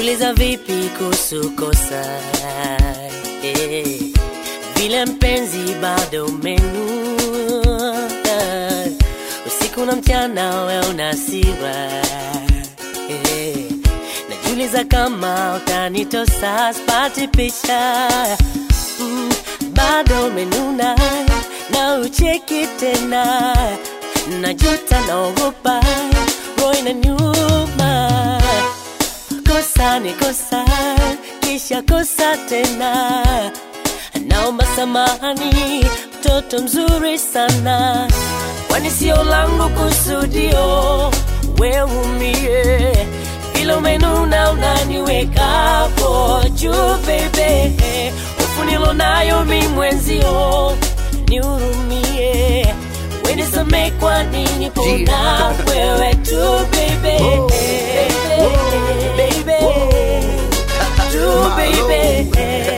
najiuliza vipi kuhusu kosa eh, vile mpenzi bado umenuna usiku na mchana we una hasira eh, najiuliza kama utanitosa spati picha mm, bado umenuna na ucheki tena najuta naogopa roho inaniuma kosa ni kosa kisha kosa tena naomba samahani mtoto mzuri sana kwani sio langu kusudio weumie vile umenuna unaniwekapo juu bebe ufunilo nayo mi mwenzio nihurumie wenisame kwa nini pona wewe tu bebe baby tu baby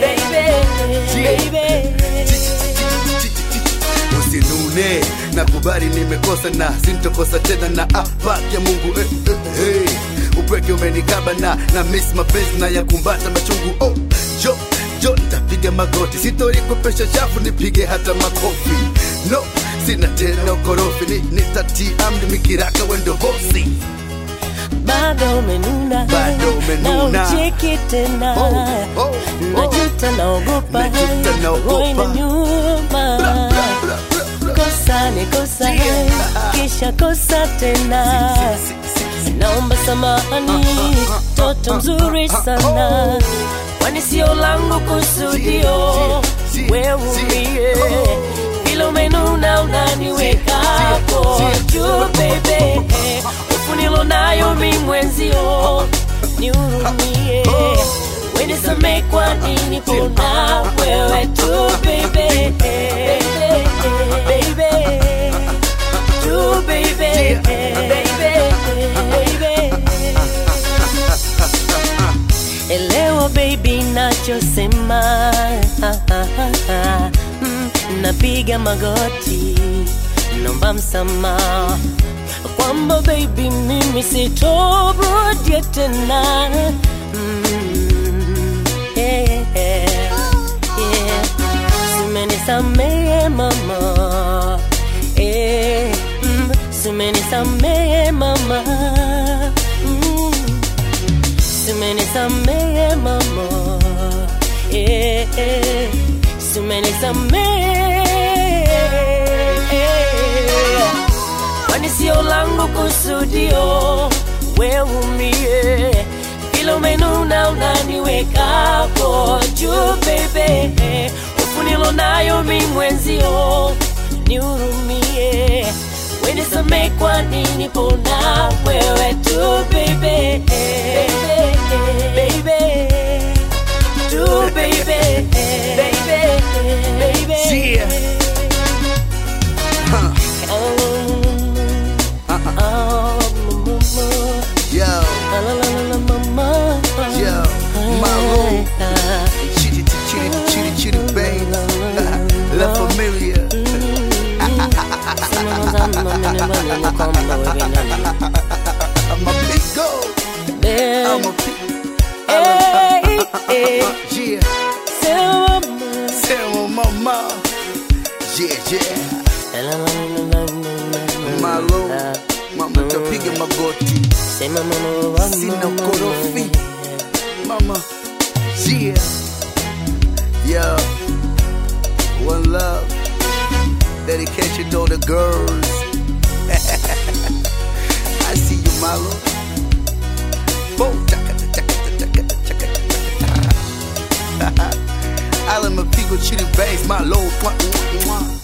baby usinune nakubali nimekosa na sintokosa tena na apake mungu eh, eh, hey. upweke umenikaba na na miss mapenzi na yakumbata machungu oh, jo jo ntapiga magoti sitorikopesha chafu nipige hata makofi no sina tena ukorofi ni, nitatii amri mikiraka wendo bosi bado umenuna Bado umenuna. na ucheki tena Oh, oh, oh. najuta naogopa Najuta naogopa. roho inaniuma Bla, bla, bla, bla. kosa ni kosa Yeah. kisha kosa tena Si, si, si. naomba samahani toto mzuri sana kwani sio langu kusudio weumie vile umenuna unaniwekapo juu bebe ufunilo nayo mi mwenzio nihurumie wenisame kwa nini pona wewe tu bebe Baby, tu baby, baby. Elewa baby nachosema Mm, napiga magoti nomba msamaha kwamba baby mimi sitorudia tena Mm, yeah, yeah. Simenisamehe mama eh, mm, simenisamehe mama mm, simenisamehe mama eh, eh, simenisamehe kwani sio langu kusudio weumie vile umenuna unaniwekapo juu bebe ufunilo nayo mi mwenzio nihurumie wenisame kwa nini pona wewe tu bebe Baby, tu baby, baby, Yeah. Huh. Yo, yo, Maroon. Chitty, chitty, chitty, chitty, babe. La familia. I'm a big go. I'm a big. Yeah. Tell mama. Yeah, yeah. Malo. Mama tapiga magoti. Sina ukorofi. Mama. Yeah. Yo. One love. Dedication to all the girls. I see you, Malo. Boom. Chaka, chaka, chaka, chaka, chaka, chaka. Ala mapigo chili bass, my low. Mwah, mwah, mwah.